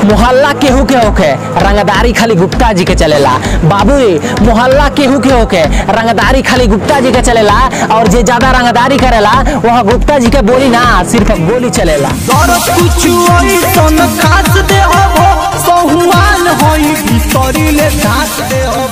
मोहल्ला केहू के होखे रंगदारी खाली गुप्ता जी के चलेला बाबू मोहल्ला केहू के होखे रंगदारी खाली गुप्ता जी के चलेला और जे ज्यादा रंगदारी करेला वह गुप्ता जी के बोली ना सिर्फ गोली चलेला और कुछ ऐसन खास दे हो सहुआन होई भीतरी ले धास दे हो